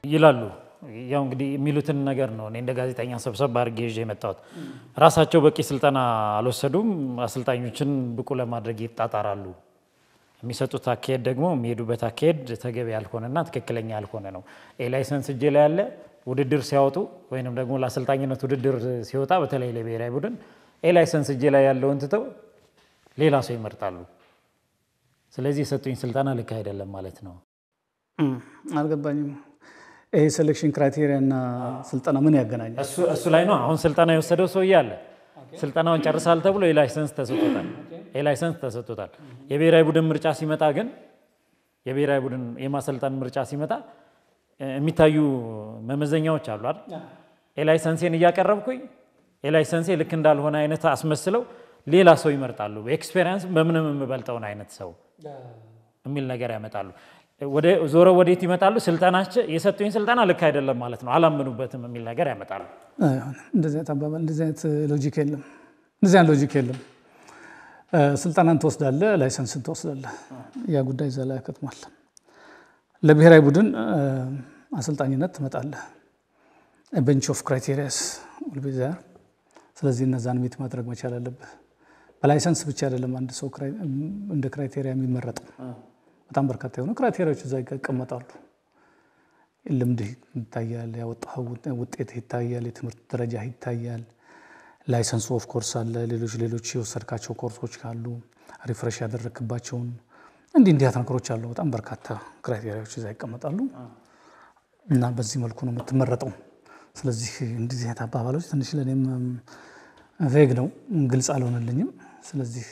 ይላሉ። ያው እንግዲህ የሚሉትን ነገር ነው እኔ እንደ ጋዜጠኛ ሰብሰብ አድርጌ ይዤ የመጣሁት። ራሳቸው በቂ ስልጠና አልወሰዱም፣ አሰልጣኞችን ብቁ ለማድረግ ይጣጣራሉ። የሚሰጡት አካሄድ ደግሞ የሚሄዱበት አካሄድ ተገቢ ያልሆነና ትክክለኛ ያልሆነ ነው። ኤ ላይሰንስ እጄ ላይ ያለ ውድድር ሲያወጡ ወይንም ደግሞ ለአሰልጣኝነት ውድድር ሲወጣ በተለይ ለብሔራዊ ቡድን ኤ ላይሰንስ እጄ ላይ ያለውን ትተው ሌላ ሰው ይመርጣሉ። ስለዚህ የሰጡኝ ስልጠና ልክ አይደለም ማለት ነው። አልገባኝም። ይሄ ሴሌክሽን ክራይቴሪያ እና ስልጠና ምን ያገናኛል? እሱ ላይ ነው አሁን ስልጠና የወሰደው ሰውዬ አለ። ስልጠናውን ጨርሳል ተብሎ የላይሰንስ ተሰጥቶታል። የላይሰንስ ተሰጥቶታል። የብሔራዊ ቡድን ምርጫ ሲመጣ ግን የብሔራዊ ቡድን የማሰልጠን ምርጫ ሲመጣ የሚታዩ መመዘኛዎች አሉ አይደል? የላይሰንሴን እያቀረብኩኝ የላይሰንሴ ልክ እንዳልሆነ አይነት አስመስለው ሌላ ሰው ይመርጣሉ። ኤክስፔሪንስ በምንም የምበልጠውን አይነት ሰው የሚል ነገር ያመጣሉ። ወደ ዞሮ ወዴት ይመጣሉ? ስልጠናቸው የሰጡኝ ስልጠና ልክ አይደለም ማለት ነው፣ አላምኑበትም የሚል ነገር ያመጣሉ። አይሆንም። እንደዚህ አይነት አባባል፣ እንደዚህ አይነት ሎጂክ የለም። እንደዚህ አይነት ሎጂክ የለም። ስልጠናን ትወስዳለህ፣ ላይሰንስን ትወስዳለህ። ያ ጉዳይ እዛ ላይ ያከትማል። ለብሔራዊ ቡድን አሰልጣኝነት ትመጣለህ። ቤንች ኦፍ ክራይቴሪያስ ዛር። ስለዚህ እነዛን ሚት ማድረግ መቻል አለብህ። በላይሰንስ ብቻ አይደለም አንድ ሰው እንደ ክራይቴሪያ የሚመረጠው። በጣም በርካታ የሆኑ ክራይቴሪያዎች እዛ ይቀመጣሉ። ልምድህ ይታያል፣ ያወጣኸው ውጤት ይታያል፣ የትምህርት ደረጃ ይታያል። ላይሰንሱ ኦፍ ኮርስ አለ። ሌሎች ሌሎች የወሰድካቸው ኮርሶች ካሉ ሪፍሬሽ ያደረግክባቸውን እንዲህ እንዲያት ነገሮች አሉ። በጣም በርካታ ክራይቴሪያዎች እዛ ይቀመጣሉ እና በዚህ መልኩ ነው የምትመረጠው። ስለዚህ እንደዚህ አይነት አባባሎች ትንሽ ለእኔም ቬግ ነው፣ ግልጽ አልሆነልኝም። ስለዚህ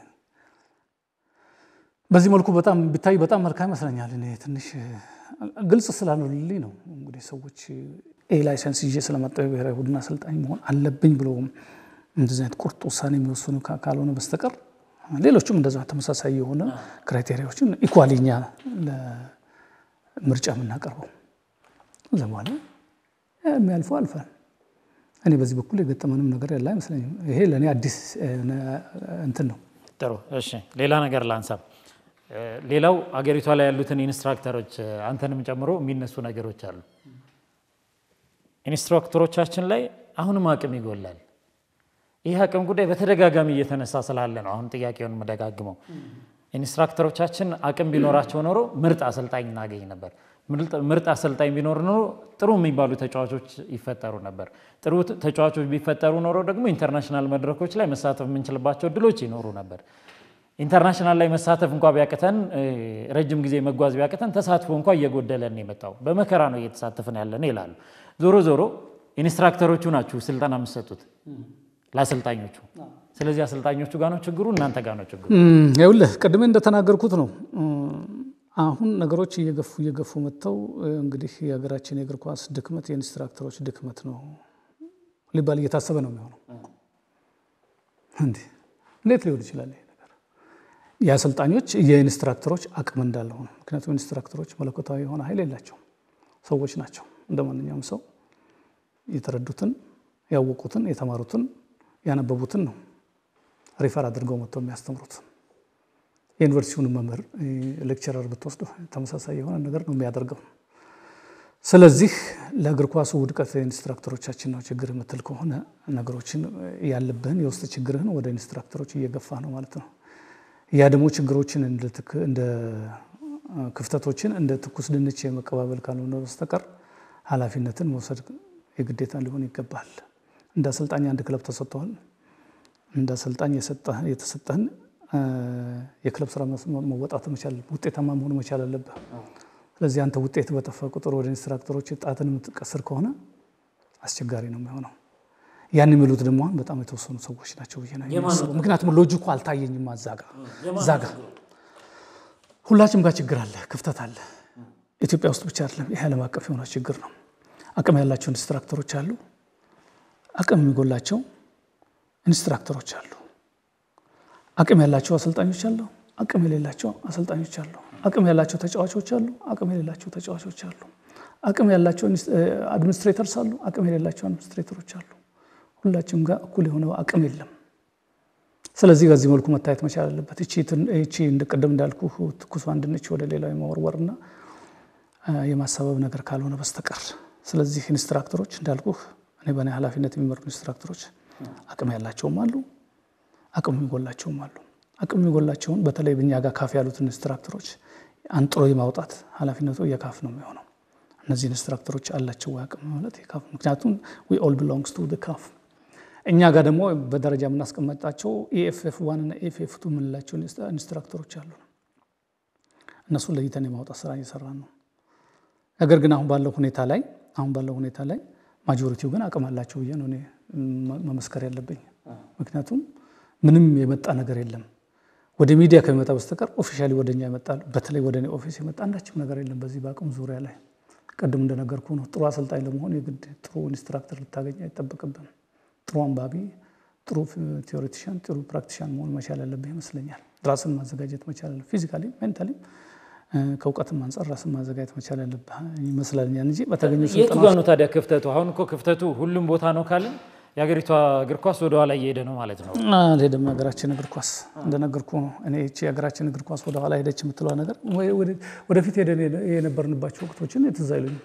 በዚህ መልኩ በጣም ቢታይ በጣም መልካም ይመስለኛል። እኔ ትንሽ ግልጽ ስላልሆነልኝ ነው እንግዲህ ሰዎች ኤ ላይሰንስ ይዤ ስለመጣሁ የብሔራዊ ቡድን አሰልጣኝ መሆን አለብኝ ብሎ እንደዚህ አይነት ቁርጥ ውሳኔ የሚወስኑ ካልሆነ በስተቀር ሌሎችም እንደዛ ተመሳሳይ የሆነ ክራይቴሪያዎችን ኢኳሊኛ ለምርጫ የምናቀርበው እዛ በኋላ የሚያልፈው አልፏል። እኔ በዚህ በኩል የገጠመንም ነገር ያለ አይመስለኝም። ይሄ ለእኔ አዲስ እንትን ነው። ጥሩ እሺ፣ ሌላ ነገር ላንሳ። ሌላው አገሪቷ ላይ ያሉትን ኢንስትራክተሮች አንተንም ጨምሮ የሚነሱ ነገሮች አሉ። ኢንስትራክተሮቻችን ላይ አሁንም አቅም ይጎላል። ይህ አቅም ጉዳይ በተደጋጋሚ እየተነሳ ስላለ ነው አሁን ጥያቄውን የምደጋግመው። ኢንስትራክተሮቻችን አቅም ቢኖራቸው ኖሮ ምርጥ አሰልጣኝ እናገኝ ነበር። ምርጥ አሰልጣኝ ቢኖር ኖሮ ጥሩ የሚባሉ ተጫዋቾች ይፈጠሩ ነበር። ጥሩ ተጫዋቾች ቢፈጠሩ ኖሮ ደግሞ ኢንተርናሽናል መድረኮች ላይ መሳተፍ የምንችልባቸው እድሎች ይኖሩ ነበር። ኢንተርናሽናል ላይ መሳተፍ እንኳ ቢያቅተን፣ ረጅም ጊዜ መጓዝ ቢያቅተን ተሳትፎ እንኳ እየጎደለን የመጣው በመከራ ነው እየተሳተፍን ያለን ይላሉ። ዞሮ ዞሮ ኢንስትራክተሮቹ ናችሁ ስልጠና የምትሰጡት ለአሰልጣኞቹ። ስለዚህ አሰልጣኞቹ ጋር ነው ችግሩ፣ እናንተ ጋር ነው ችግሩ። ይኸውልህ ቅድሜ እንደተናገርኩት ነው አሁን ነገሮች እየገፉ እየገፉ መጥተው እንግዲህ የሀገራችን የእግር ኳስ ድክመት የኢንስትራክተሮች ድክመት ነው ሊባል እየታሰበ ነው የሚሆነው። እንዴት ሊሆን ይችላል ይሄ ነገር? የአሰልጣኞች የኢንስትራክተሮች አቅም እንዳለው ነው። ምክንያቱም ኢንስትራክተሮች መለኮታዊ የሆነ ኃይል የላቸውም፣ ሰዎች ናቸው። እንደ ማንኛውም ሰው የተረዱትን፣ ያወቁትን፣ የተማሩትን፣ ያነበቡትን ነው ሪፈር አድርገው መጥተው የሚያስተምሩት። የዩኒቨርሲቲውን መምህር ሌክቸረር ብትወስዱ ተመሳሳይ የሆነ ነገር ነው የሚያደርገው። ስለዚህ ለእግር ኳሱ ውድቀት ኢንስትራክተሮቻችን ነው ችግር የምትል ከሆነ ነገሮችን ያለብህን የውስጥ ችግርህን ወደ ኢንስትራክተሮች እየገፋ ነው ማለት ነው። ያ ደግሞ ችግሮችን እንደ ክፍተቶችን እንደ ትኩስ ድንች የመቀባበል ካልሆነ በስተቀር ኃላፊነትን መውሰድ የግዴታ ሊሆን ይገባል። እንደ አሰልጣኝ አንድ ክለብ ተሰጥተዋል። እንደ አሰልጣኝ የተሰጠህን የክለብ ስራ መወጣት መቻል ውጤታማ መሆን መቻል አለብህ። ስለዚህ አንተ ውጤት በጠፋ ቁጥር ወደ ኢንስትራክተሮች ጣትን የምትቀስር ከሆነ አስቸጋሪ ነው የሚሆነው። ያን የሚሉት ደግሞ አሁን በጣም የተወሰኑ ሰዎች ናቸው ብዬ ነው የማስበው። ምክንያቱም ሎጂኩ አልታየኝም። አዛጋ ዛጋ ሁላችንም ጋር ችግር አለ፣ ክፍተት አለ። ኢትዮጵያ ውስጥ ብቻ አይደለም፣ ይህ ዓለም አቀፍ የሆነ ችግር ነው። አቅም ያላቸው ኢንስትራክተሮች አሉ፣ አቅም የሚጎላቸው ኢንስትራክተሮች አሉ። አቅም ያላቸው አሰልጣኞች አሉ፣ አቅም የሌላቸው አሰልጣኞች አሉ። አቅም ያላቸው ተጫዋቾች አሉ፣ አቅም የሌላቸው ተጫዋቾች አሉ። አቅም ያላቸው አድሚኒስትሬተርስ አሉ፣ አቅም የሌላቸው አድሚኒስትሬተሮች አሉ። ሁላችንም ጋር እኩል የሆነ አቅም የለም። ስለዚህ በዚህ መልኩ መታየት መቻል አለበት። እቺ እንደ ቅድም እንዳልኩ ትኩሷን ድንች ወደ ሌላው የመወርወርና የማሳበብ ነገር ካልሆነ በስተቀር ስለዚህ ኢንስትራክተሮች እንዳልኩህ እኔ በእኔ ኃላፊነት የሚመሩ ኢንስትራክተሮች አቅም ያላቸውም አሉ፣ አቅም የሚጎላቸውም አሉ። አቅም የሚጎላቸውን በተለይ ብኛ ጋር ካፍ ያሉትን ኢንስትራክተሮች አንጥሮ የማውጣት ኃላፊነቱ የካፍ ነው የሚሆነው። እነዚህ ኢንስትራክተሮች አላቸው አቅም ማለት የካፍ ምክንያቱም ዊ ኦል ቢሎንግስ ቱ ካፍ። እኛ ጋር ደግሞ በደረጃ የምናስቀመጣቸው ኢኤፍኤፍ ዋን እና ኢኤፍኤፍ ቱ የምንላቸው ኢንስትራክተሮች አሉ። እነሱን ለይተን የማውጣት ስራ እየሰራን ነው። ነገር ግን አሁን ባለው ሁኔታ ላይ አሁን ባለው ሁኔታ ላይ ማጆሪቲው ግን አቅም አላቸው ብዬ ነው እኔ መመስከር ያለብኝ። ምክንያቱም ምንም የመጣ ነገር የለም ወደ ሚዲያ ከሚመጣ በስተቀር ኦፊሻሊ ወደ እኛ ይመጣል። በተለይ ወደ እኔ ኦፊስ የመጣ አንዳችም ነገር የለም በዚህ በአቅም ዙሪያ ላይ። ቅድም እንደነገርኩ ነው ጥሩ አሰልጣኝ ለመሆን የግድ ጥሩ ኢንስትራክተር ልታገኝ አይጠበቅብም። ጥሩ አንባቢ፣ ጥሩ ቴዎሬቲሽን፣ ጥሩ ፕራክቲሻን መሆን መቻል ያለብህ ይመስለኛል። ራስን ማዘጋጀት መቻል ያለብህ ፊዚካሊ፣ ሜንታሊ ከእውቀትም አንጻር ራስን ማዘጋጀት መቻል ያለብህ ይመስለኛል እንጂ በተገኙ የቱ ጋ ነው ታዲያ ክፍተቱ? አሁን እኮ ክፍተቱ ሁሉም ቦታ ነው ካልን የሀገሪቷ እግር ኳስ ወደኋላ እየሄደ ነው ማለት ነው። አልሄደም። የሀገራችን እግር ኳስ እንደነገርኩ ነው። እኔ ይህቺ የሀገራችን እግር ኳስ ወደኋላ ሄደች የምትለዋ ነገር ወደፊት ሄደን የነበርንባቸው ወቅቶችን ትዝ አይሉኝም።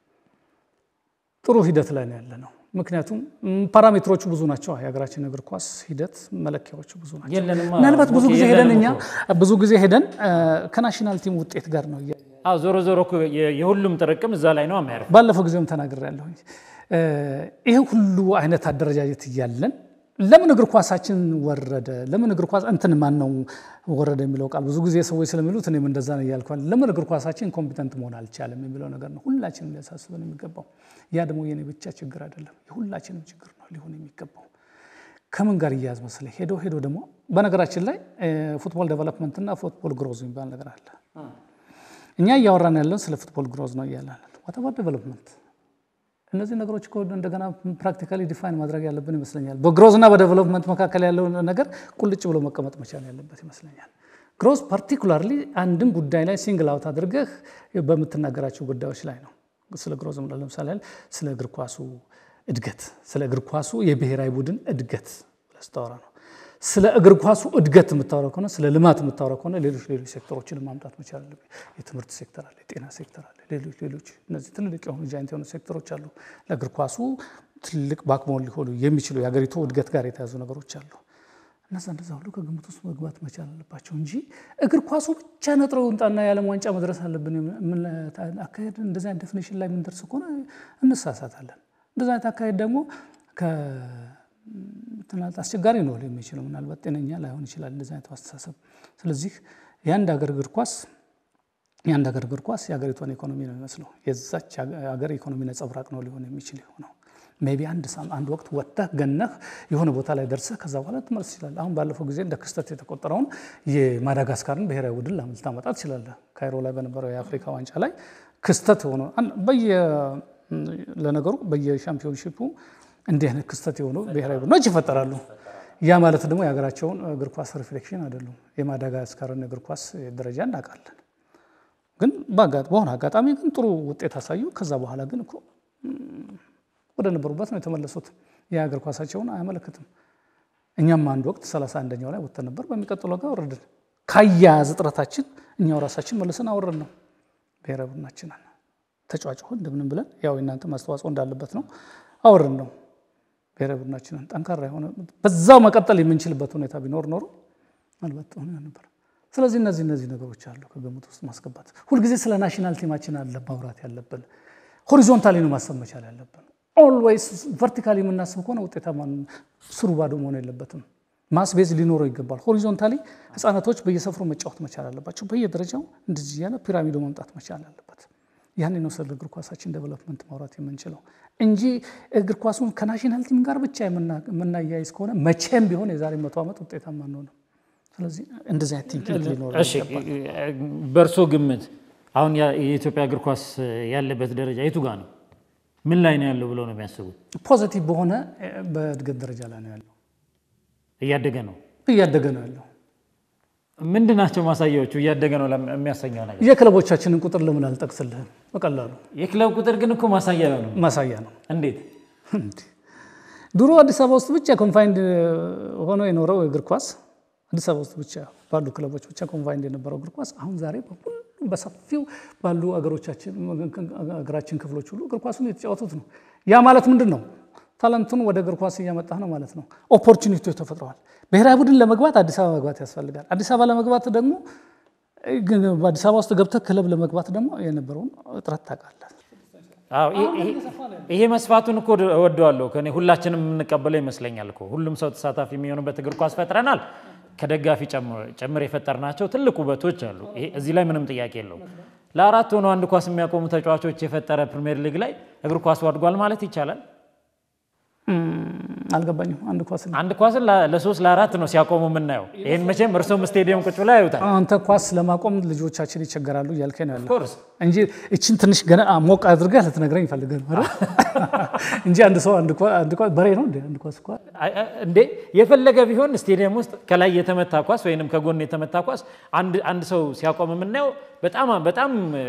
ጥሩ ሂደት ላይ ነው ያለ ነው። ምክንያቱም ፓራሜትሮቹ ብዙ ናቸው። የሀገራችን እግር ኳስ ሂደት መለኪያዎቹ ብዙ ናቸው። የለንማ ምናልባት ብዙ ጊዜ የለንም ሄደን እኛ እኮ። ብዙ ጊዜ ሄደን ከናሽናል ቲም ውጤት ጋር ነው እያ- አዎ ዞሮ ዞሮ እኮ የ- የሁሉም ጥርቅም እዛ ላይ ነው የሚያርፍ። ባለፈው ጊዜም ተናግሬያለሁኝ። ይሄ ሁሉ አይነት አደረጃጀት እያለን ለምን እግር ኳሳችን ወረደ? ለምን እግር ኳስ እንትን ማን ነው ወረደ የሚለው ቃል ብዙ ጊዜ ሰዎች ስለሚሉት እኔም እንደዛ ነው እያልኳል። ለምን እግር ኳሳችን ኮምፒተንት መሆን አልቻለም የሚለው ነገር ነው ሁላችንም ሊያሳስበን የሚገባው። ያ ደግሞ የኔ ብቻ ችግር አይደለም፣ የሁላችንም ችግር ነው ሊሆን የሚገባው። ከምን ጋር እያያዝ መሰለህ? ሄዶ ሄዶ ደግሞ በነገራችን ላይ ፉትቦል ዴቨሎፕመንት እና ፉትቦል ግሮዝ የሚባል ነገር አለ። እኛ እያወራን ያለን ስለ ፉትቦል ግሮዝ ነው እያለን ዋተባር ዴቨሎፕመንት እነዚህ ነገሮች እኮ እንደገና ፕራክቲካሊ ዲፋይን ማድረግ ያለብን ይመስለኛል። በግሮዝ እና በዴቨሎፕመንት መካከል ያለው ነገር ቁልጭ ብሎ መቀመጥ መቻል ያለበት ይመስለኛል። ግሮዝ ፓርቲኩላርሊ አንድን ጉዳይ ላይ ሲንግል አውት አድርገህ በምትናገራቸው ጉዳዮች ላይ ነው። ስለ ግሮዝ ምለ ለምሳሌ ያህል ስለ እግር ኳሱ እድገት፣ ስለ እግር ኳሱ የብሔራዊ ቡድን እድገት ብለህ ስታወራ ነው። ስለ እግር ኳሱ እድገት የምታወራ ከሆነ ስለ ልማት የምታወራ ከሆነ ሌሎች ሌሎች ሴክተሮችን ማምጣት መቻል አለብህ። የትምህርት ሴክተር አለ፣ የጤና ሴክተር አለ፣ ሌሎች ሌሎች እነዚህ ትልልቅ የሆኑ ጃይንት የሆኑ ሴክተሮች አሉ። ለእግር ኳሱ ትልቅ ባክቦን ሊሆኑ የሚችሉ የሀገሪቱ እድገት ጋር የተያዙ ነገሮች አሉ። እነዛ እንደዛ ሁሉ ከግምት ውስጥ መግባት መቻል አለባቸው እንጂ እግር ኳሱ ብቻ ነጥረው እንጣና የዓለም ዋንጫ መድረስ አለብን የምን አካሄድ እንደዚህ አይነት ዴፊኒሽን ላይ የምንደርስ ከሆነ እንሳሳታለን። እንደዚ አይነት አካሄድ ደግሞ ትናንት አስቸጋሪ ነው የሚችለው ምናልባት ጤነኛ ላይሆን ይችላል እንደዚህ አይነት አስተሳሰብ። ስለዚህ የአንድ ሀገር እግር ኳስ የአንድ ሀገር እግር ኳስ የሀገሪቷን ኢኮኖሚ ነው የሚመስለው። የዛች ሀገር ኢኮኖሚ ነጸብራቅ ነው ሊሆን የሚችል የሆነው ሜይ ቢ አንድ ሳም አንድ ወቅት ወጥተህ ገነህ የሆነ ቦታ ላይ ደርሰህ ከዛ በኋላ ትመልስ ይችላል። አሁን ባለፈው ጊዜ እንደ ክስተት የተቆጠረውን የማዳጋስካርን ብሔራዊ ቡድን ልታመጣ ትችላለህ። ካይሮ ላይ በነበረው የአፍሪካ ዋንጫ ላይ ክስተት የሆነ በየ ለነገሩ በየሻምፒዮንሺፑ እንዲህ አይነት ክስተት የሆኑ ብሔራዊ ቡድኖች ይፈጠራሉ። ያ ማለት ደግሞ የሀገራቸውን እግር ኳስ ሪፍሌክሽን አይደሉም። የማዳጋስካርን እግር ኳስ ደረጃ እናውቃለን። ግን በሆነ አጋጣሚ ግን ጥሩ ውጤት አሳዩ። ከዛ በኋላ ግን እኮ ወደ ነበሩበት ነው የተመለሱት። የሀገር ኳሳቸውን አያመለክትም። እኛም አንድ ወቅት ሰላሳ አንደኛው ላይ ወጥተን ነበር። በሚቀጥለው ጋር ወረድን። ካያያዝ እጥረታችን እኛው ራሳችን መልሰን አወረድ ነው ብሔራዊ ቡድናችንን ተጫዋጭ እንደምንም ብለን ያው የእናንተ ማስተዋጽኦ እንዳለበት ነው አወረድ ነው ብሔራዊ ቡድናችንን ጠንካራ የሆነ በዛው መቀጠል የምንችልበት ሁኔታ ቢኖር ኖሮ ምናልባት ሆነ ነበር። ስለዚህ እነዚህ እነዚህ ነገሮች አሉ ከግምት ውስጥ ማስገባት። ሁልጊዜ ስለ ናሽናል ቲማችን አለ ማውራት ያለብን። ሆሪዞንታሊ ነው ማሰብ መቻል ያለብን። ኦልዌይስ ቨርቲካሊ የምናስብ ከሆነ ውጤታማ ስሩ ባዶ መሆን የለበትም። ማስቤዝ ሊኖረው ይገባል። ሆሪዞንታሊ ህፃናቶች በየሰፍሩ መጫወት መቻል አለባቸው። በየደረጃው እንደዚህ እያለ ፒራሚዶ መምጣት መቻል አለበት። ያን ነው ስለ እግር ኳሳችን ዴቨሎፕመንት ማውራት የምንችለው እንጂ እግር ኳሱን ከናሽናል ቲም ጋር ብቻ የምናያይዝ ከሆነ መቼም ቢሆን የዛሬ መቶ ዓመት ውጤታማ አንሆንም። ስለዚህ እንደዚህ አይነት ቲንኪንግ ሊኖር እሺ፣ በእርሶ ግምት አሁን የኢትዮጵያ እግር ኳስ ያለበት ደረጃ የቱ ጋር ነው? ምን ላይ ነው ያለው ብለው ነው የሚያስቡት? ፖዘቲቭ በሆነ በእድገት ደረጃ ላይ ነው ያለው። እያደገ ነው እያደገ ነው ያለው። ምንድን ናቸው ማሳያዎቹ? እያደገ ነው የሚያሰኘው ነገር የክለቦቻችንን ቁጥር ለምን አልጠቅስልህም? በቀላሉ የክለብ ቁጥር ግን እኮ ማሳያ ነው። ማሳያ ነው። እንዴት? ድሮ አዲስ አበባ ውስጥ ብቻ ኮንፋይንድ ሆኖ የኖረው እግር ኳስ አዲስ አበባ ውስጥ ብቻ ባሉ ክለቦች ብቻ ኮንፋይንድ የነበረው እግር ኳስ አሁን ዛሬ በሁሉም በሰፊው ባሉ ሀገራችን ክፍሎች ሁሉ እግር ኳሱን የተጫወቱት ነው። ያ ማለት ምንድን ነው? ታለንቱን ወደ እግር ኳስ እያመጣህ ነው ማለት ነው። ኦፖርቹኒቲዎች ተፈጥረዋል። ብሔራዊ ቡድን ለመግባት አዲስ አበባ መግባት ያስፈልጋል። አዲስ አበባ ለመግባት ደግሞ በአዲስ አበባ ውስጥ ገብተህ ክለብ ለመግባት ደግሞ የነበረውን እጥረት ታውቃለህ። ይሄ መስፋቱን እኮ እወደዋለሁ። ከእኔ ሁላችንም የምንቀበለው ይመስለኛል እኮ ሁሉም ሰው ተሳታፊ የሚሆኑበት እግር ኳስ ፈጥረናል። ከደጋፊ ጭምር የፈጠርናቸው ትልቅ ውበቶች አሉ። እዚህ ላይ ምንም ጥያቄ የለው። ለአራት ሆነው አንድ ኳስ የሚያቆሙ ተጫዋቾች የፈጠረ ፕሪሚየር ሊግ ላይ እግር ኳሱ አድጓል ማለት ይቻላል። አልገባኝም። አንድ ኳስ አንድ ኳስን ለሶስት ለአራት ነው ሲያቆሙ የምናየው። ይህን መቼም እርሶም ስቴዲየም ቁጭ ብላ ያዩታል። አንተ ኳስ ለማቆም ልጆቻችን ይቸገራሉ እያልከኝ ነው ያለው እንጂ እችን ትንሽ ገና ሞቅ አድርገህ ልትነግረኝ ይፈልገህ ነው እንጂ አንድ ሰው አንድ ኳስ በሬ ነው አንድ ኳስ እኮ እንዴ የፈለገ ቢሆን ስቴዲየም ውስጥ ከላይ የተመታ ኳስ ወይንም ከጎን የተመታ ኳስ አንድ ሰው ሲያቆም የምናየው በጣም በጣም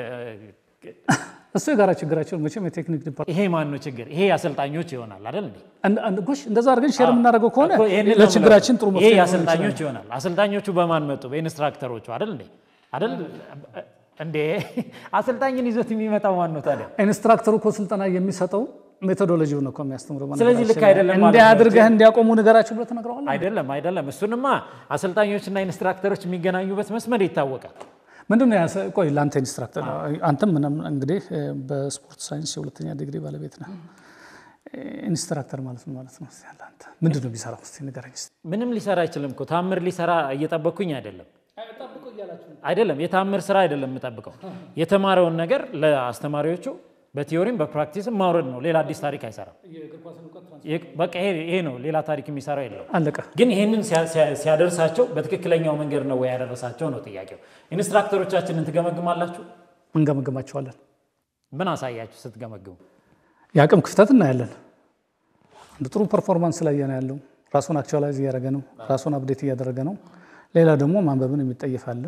እሱ የጋራ ችግራቸው መቼም የቴክኒክ ዲፓርትመንት ይሄ ማን ነው ችግር? ይሄ አሰልጣኞች ይሆናል አይደል እንዴ? ጎሽ እንደዛ አድርገን ሼር የምናደርገው ከሆነ ለችግራችን ጥሩ ይሄ አሰልጣኞች ይሆናል። አሰልጣኞቹ በማን መጡ? በኢንስትራክተሮቹ አይደል እንዴ? አይደል እንዴ? አሰልጣኝን ይዞት የሚመጣው ማን ነው ታዲያ? ኢንስትራክተሩ እኮ ስልጠና የሚሰጠው ሜቶዶሎጂው ነው እኮ የሚያስተምረው። ስለዚህ ልክ አይደለም ማለት እንዲህ አድርገህ እንዲያቆሙ ንገራቸው ብለህ ትነግረዋለህ። አይደለም አይደለም። እሱንማ አሰልጣኞችና ኢንስትራክተሮች የሚገናኙበት መስመር ይታወቃል። ምንድን ነው ያሰ ቆይ ለአንተ ኢንስትራክተር አንተም ምንም እንግዲህ በስፖርት ሳይንስ የሁለተኛ ዲግሪ ባለቤት ነህ። ኢንስትራክተር ማለት ነው ማለት ነው። አንተ ምንድን ነው ቢሰራ ስ ንገረኝ። ምንም ሊሰራ አይችልም እኮ ታምር ሊሰራ እየጠበቅኩኝ አይደለም አይደለም። የታምር ስራ አይደለም የምጠብቀው የተማረውን ነገር ለአስተማሪዎቹ በቲዮሪም በፕራክቲስም ማውረድ ነው። ሌላ አዲስ ታሪክ አይሰራም። በቃ ይሄ ነው። ሌላ ታሪክ የሚሰራው የለው። አለቀ። ግን ይህንን ሲያደርሳቸው በትክክለኛው መንገድ ነው ወይ ያደረሳቸው ነው ጥያቄው። ኢንስትራክተሮቻችንን ትገመግማላችሁ? እንገመግማቸዋለን። ምን አሳያችሁ ስትገመግሙ? የአቅም ክፍተት እናያለን። አንድ ጥሩ ፐርፎርማንስ ላይ ነው ያለው። ራሱን አክቹዋላይዝ እያደረገ ነው። ራሱን አፕዴት እያደረገ ነው። ሌላ ደግሞ ማንበብን የሚጠይፍ አለ።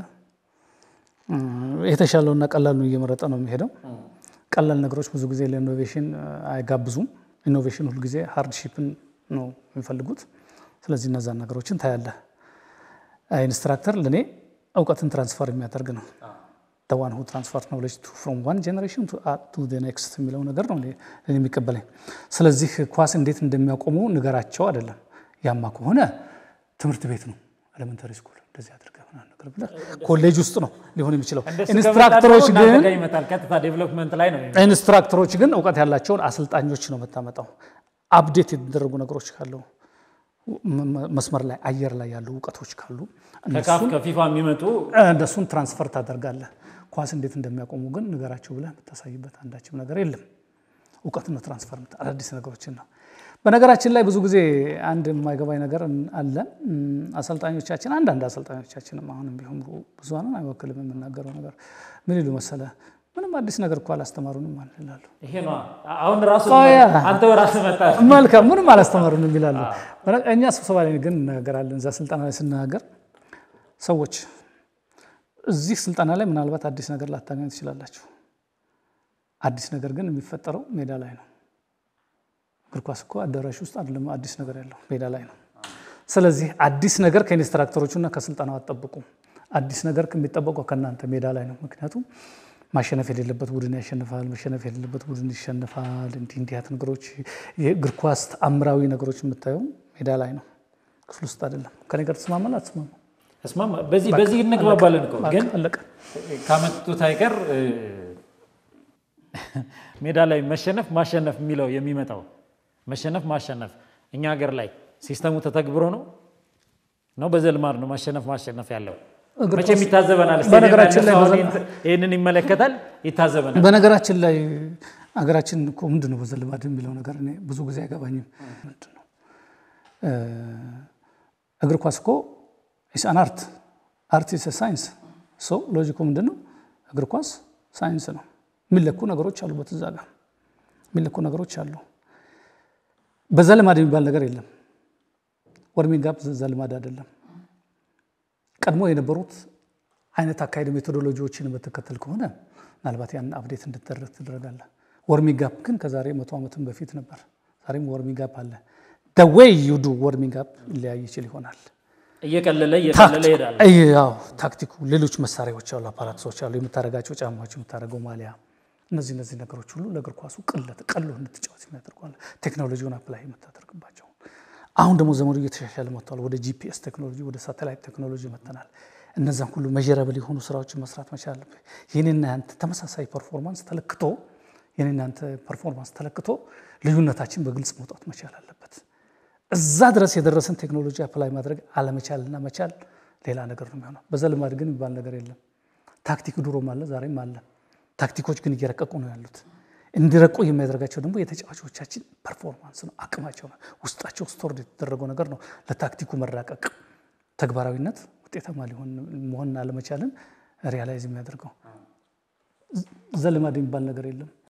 የተሻለውና ቀላሉን እየመረጠ ነው የሚሄደው። ቀላል ነገሮች ብዙ ጊዜ ለኢኖቬሽን አይጋብዙም። ኢኖቬሽን ሁልጊዜ ሃርድሺፕን ነው የሚፈልጉት። ስለዚህ እነዛን ነገሮችን ታያለህ። ኢንስትራክተር ለእኔ እውቀትን ትራንስፈር የሚያደርግ ነው። ዋን ሁ ትራንስፈር ኖሌጅ ፍሮም ዋን ጀኔሬሽን ቱ ኔክስት የሚለው ነገር ነው የሚቀበለኝ። ስለዚህ ኳስ እንዴት እንደሚያቆሙ ንገራቸው አይደለም። ያማ ከሆነ ትምህርት ቤት ነው ኤሌመንተሪ ስኩል እንደዚህ አድርገህ ነገር ብለህ ኮሌጅ ውስጥ ነው ሊሆን የሚችለው። ኢንስትራክተሮች ግን ቀጥታ ዴቨሎፕመንት ላይ ነው። ኢንስትራክተሮች ግን እውቀት ያላቸውን አሰልጣኞች ነው የምታመጣው። አፕዴት የተደረጉ ነገሮች ካለው መስመር ላይ አየር ላይ ያሉ እውቀቶች ካሉ ከካፍ ከፊፋ የሚመጡ እነሱን ትራንስፈር ታደርጋለህ። ኳስ እንዴት እንደሚያቆሙ ግን ንገራቸው ብለህ የምታሳይበት አንዳችም ነገር የለም። እውቀት ነው ትራንስፈር አዳዲስ ነገሮችን ነው። በነገራችን ላይ ብዙ ጊዜ አንድ የማይገባኝ ነገር አለ። አሰልጣኞቻችን አንዳንድ አሰልጣኞቻችንም አሁንም ቢሆን ብዙሃንን አይወክልም የምናገረው ነገር ምን ይሉ መሰለ፣ ምንም አዲስ ነገር እኮ አላስተማሩንም ይላሉ። ይሄ ነው አሁን ራሱ አንተ ራስህ መጣ መልካም ምንም አላስተማሩንም ይላሉ። እኛ ስብሰባ ላይ ግን እንነጋገራለን። እዛ ስልጠና ላይ ስነጋገር ሰዎች እዚህ ስልጠና ላይ ምናልባት አዲስ ነገር ላታገኙ ትችላላችሁ። አዲስ ነገር ግን የሚፈጠረው ሜዳ ላይ ነው። እግር ኳስ እኮ አዳራሽ ውስጥ አይደለም አዲስ ነገር ያለው ሜዳ ላይ ነው። ስለዚህ አዲስ ነገር ከኢንስትራክተሮቹና ከስልጠናው አጠብቁ። አዲስ ነገር የሚጠበቀው ከእናንተ ሜዳ ላይ ነው። ምክንያቱም ማሸነፍ የሌለበት ቡድን ያሸንፋል፣ መሸነፍ የሌለበት ቡድን ይሸንፋል። እንዲህ እንዲያት ነገሮች የእግር ኳስ ተአምራዊ ነገሮች የምታየው ሜዳ ላይ ነው፣ ክፍል ውስጥ አይደለም። ከኔ ጋር ተስማማል አትስማማ? እስማማ በዚህ በዚህ እንግባባለን እኮ ግን አለቀ። ካመጡት አይቀር ሜዳ ላይ መሸነፍ ማሸነፍ የሚለው የሚመጣው መሸነፍ ማሸነፍ እኛ ሀገር ላይ ሲስተሙ ተተግብሮ ነው ነው በዘልማድ ነው ማሸነፍ ማሸነፍ ያለው መቼም ይታዘበናል። በነገራችን ላይ ይህንን ይመለከታል፣ ይታዘበናል። በነገራችን ላይ ሀገራችን እኮ ምንድን ነው በዘልማድ የሚለው ነገር እኔ ብዙ ጊዜ አይገባኝም። ምንድን ነው እግር ኳስ እኮ ኢስአን አርት አርት ኢስ ሳይንስ ሶ ሎጂኩ ምንድን ነው? እግር ኳስ ሳይንስ ነው። የሚለኩ ነገሮች አሉበት እዛ ጋር የሚለኩ ነገሮች አሉ። በዘልማድ የሚባል ነገር የለም። ወርሚንግ አፕ ዘልማድ አይደለም። ቀድሞ የነበሩት አይነት አካሄድ ሜቶዶሎጂዎችን የምትከተል ከሆነ ምናልባት ያን አፕዴት እንድትደረግ ትደረጋለህ። ወርሚንግ አፕ ግን ከዛሬ መቶ ዓመትም በፊት ነበር። ዛሬም ወርሚንግ አፕ አለ። ዌይ ዩ ዱ ወርሚንግ አፕ ሊለያይ ይችል ይሆናል። እየቀለለ እየቀለለ ይሄዳል። ያው ታክቲኩ ሌሎች መሳሪያዎች አሉ፣ አፓራቶች አሉ፣ የምታደርጋቸው ጫማዎች፣ የምታደርገው ማሊያ፣ እነዚህ እነዚህ ነገሮች ሁሉ ለእግር ኳሱ ቅለት ቀሎ እንድትጫወት የሚያደርጓል። ቴክኖሎጂውን አፕላይ የምታደርግባቸው አሁን ደግሞ ዘመኑ እየተሻሻለ መጥቷል። ወደ ጂፒኤስ ቴክኖሎጂ ወደ ሳተላይት ቴክኖሎጂ መጥተናል። እነዛን ሁሉ መጀረብል የሆኑ ስራዎችን መስራት መቻል አለብህ። የኔና ያንተ ተመሳሳይ ፐርፎርማንስ ተለክቶ የኔና ያንተ ፐርፎርማንስ ተለክቶ ልዩነታችን በግልጽ መውጣት መቻል አለበት። እዛ ድረስ የደረሰን ቴክኖሎጂ አፕላይ ማድረግ አለመቻልና መቻል ሌላ ነገር ነው የሚሆነው። በዘልማድ ግን የሚባል ነገር የለም። ታክቲክ ድሮም አለ፣ ዛሬም አለ። ታክቲኮች ግን እየረቀቁ ነው ያሉት። እንዲረቁ የሚያደርጋቸው ደግሞ የተጫዋቾቻችን ፐርፎርማንስ ነው፣ አቅማቸው ነው፣ ውስጣቸው ስቶርድ የተደረገው ነገር ነው። ለታክቲኩ መራቀቅ ተግባራዊነት ውጤታማ ሊሆን መሆንና አለመቻልን ሪያላይዝ የሚያደርገው ዘልማድ የሚባል ነገር የለም።